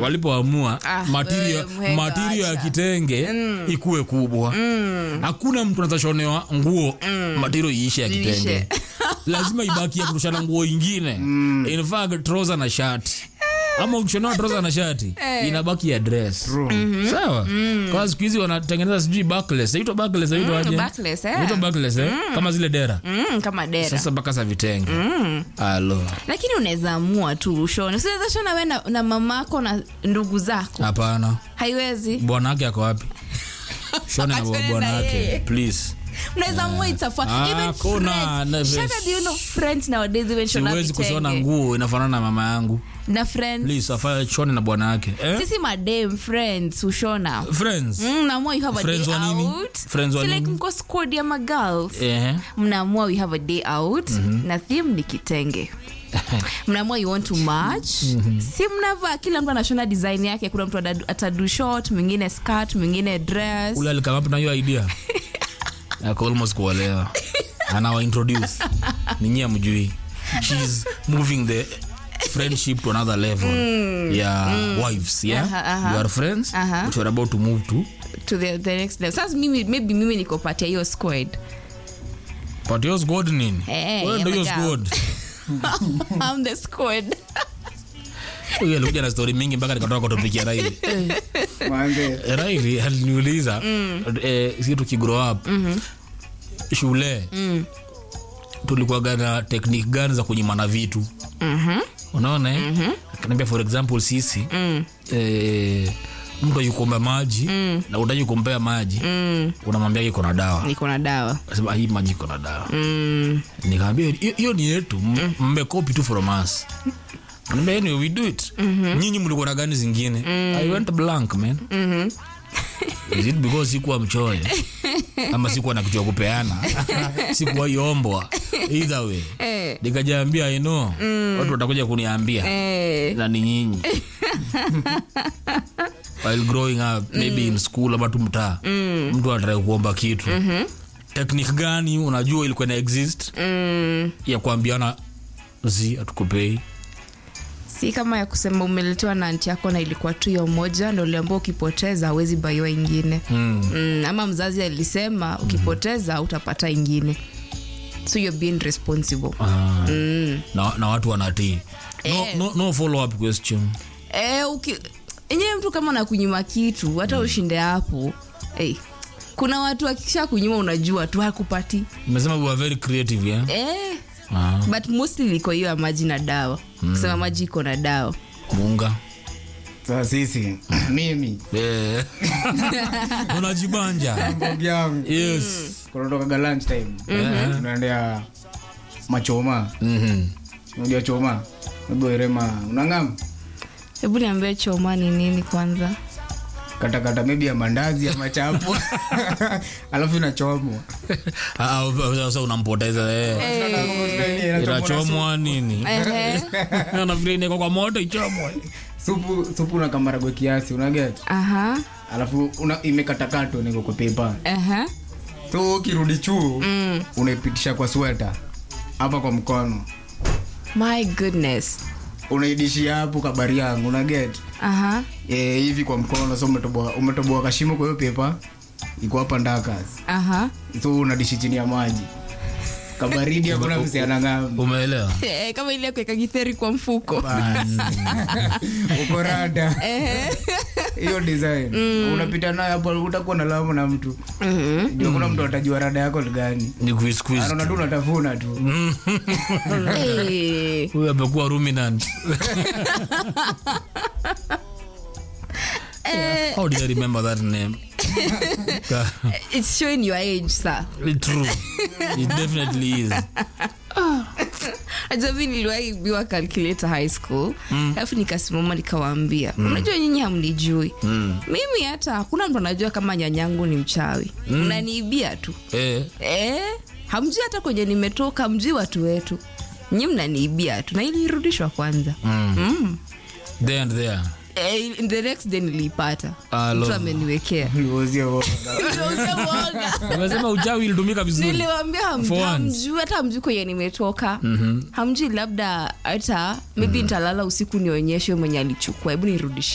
walipoamua Ah, material, wewe mhenga material ya acha. kitenge ikuwe kubwa hakuna mtu anazashonewa nguo material iishe ya Iishe. kitenge lazima ibaki ya kurushana nguo ingine in fact trouser na shati ama ukishonewa trouser na shati inabaki ya dress sawa kwa siku hizi wanatengeneza sijui backless inaitwa backless inaitwa aje backless, eh. inaitwa backless eh kama zile dera mm, kama dera sasa mpaka za vitenge alo lakini unaweza amua tu ushone siweza shona we na, na mamako na ndugu zako hapana haiwezi bwana wake ako wapi shone na Ashone bwana na wake yeye. please mnaweza amua itafaa Ah, even kuna, friends never. Shaka, do you know friends nowadays even shona siwezi kushona vitenge. nguo inafanana na mama yangu na friends please afanye shone na bwana wake eh? sisi madem friends ushona friends Mm, mnaamua you have a Friends day wa nini? out Friends wa Si like nini? mko squad ya magirls eh mnaamua we have a day out na theme ni kitenge mnaamua you want to match si mnavaa kila mtu anashona design yake kuna mtu atadu- atadu short mwingine skirt mwingine dress ule alikama na hiyo idea ako almost kuolewa anawa introduce ninyi amjui she's moving the friendship to another level yeah wives yeah Aha, aha. you are friends Aha. but you're about to move to to the, the next level sasa mimi maybe mimi niko part ya hiyo squad but your squad nini Eh, wewe ndio yeah, hiyo my girl. squad I'm the squad huyo alikuja na story mingi mpaka nikatoka kwa topic ya Raili Manze, Raili aliniuliza eh, si tukigrow up shule tulikuwaga na technique gani za kunyimana vitu unaona eh? akaniambia for example sisi eh, mtu ayukomba maji na utaji kumpea maji unamwambia iko na dawa niko na dawa Nasema, hii maji iko na dawa mm. nikaambia "Hiyo- hiyo ni yetu m- mmekopi tu from us Anambia, anyway, we do it nyinyi mlikuwa na gani zingine i went blank man is it because sikuwa mchoyo ama sikuwa na kitu ya kupeana sikuwa iombwa either way Eh. nikajaambia i know watu watakuja kuniambia eh, na ni nyinyi while growing up maybe in school ama tu mtaa mtu anataka kuomba kitu technique gani unajua ilikuwa na exist mm. ya kuambiana zi atukupei si kama ya kusema umeletewa na anti yako na ilikuwa tu hiyo moja ndo uliambua ukipoteza hawezi baiwa ingine mm. mm, ama mzazi alisema ukipoteza utapata ingine so you're being responsible ah. mm. na, na watu wanatii no, Eh. no, no follow up question e, uki, enyewe mtu kama nakunyima kitu hata ushinde hapo hey, kuna watu akisha kunyima unajua tu hakupati umesema we are very creative yeah? eh, ah. but mostly liko hiyo ya maji na dawa kusema maji iko na dawa munga sasa sisi mimi Eh. unajibanja mbogi yangu yes kunatokaga lunch time tunaendea machoma Mhm. unajua choma nagoerema unang'am hebu niambie choma ni nini kwanza katakata maybe ya mandazi ya machapo alafu inachomwa Ah, ah, sasa unampoteza eh. inachomwa nini Ehe. nafikiri inawekwa kwa moto ichomwe supu supu na kamaragwe kiasi unaget aha alafu una, imekatakatwa niko kwa pepa aha so ukirudi chuu mm. unaipitisha kwa sweta hapa kwa mkono my goodness unaidishia hapo kabari yangu unaget aha e, hivi kwa mkono so umetoboa umetoboa kashimo kwa hiyo pepa iko hapa ndakas aha so unadishi chini ya maji kabaridi hakuna msiana ng'ambi umeelewa Eh, kama ile ya kuweka githeri kwa mfuko uko rada hiyo design unapita nayo hapo utakuwa na lawama na mtu Mhm. ndio kuna mtu atajua rada yako ni gani ni kuisqueeze anaona tu unatafuna tu Eh, huyu amekuwa ruminant eh, how did i remember that name Ka- it's showing your age sir true it definitely is Aja mi niliwahi biwa calculator high school alafu nikasimama nikawaambia unajua nyinyi hamnijui mimi hata hakuna mtu anajua kama nyanyangu ni mchawi mnaniibia tu eh eh, hamjui hata kwenye nimetoka hamjui watu wetu nyi mnaniibia tu na ilirudishwa kwanza mm. mm. there and there eh, the next day niliipata Alo. mtu ameniwekea Niuzie uoga. Niliuzia uoga. amesema uchawi ilitumika vizuri niliwambia hamjui For once. hamjui hata hamjui kwenye nimetoka hamjui labda hata maybe nitalala usiku nionyeshe mwenye alichukua hebu nirudishie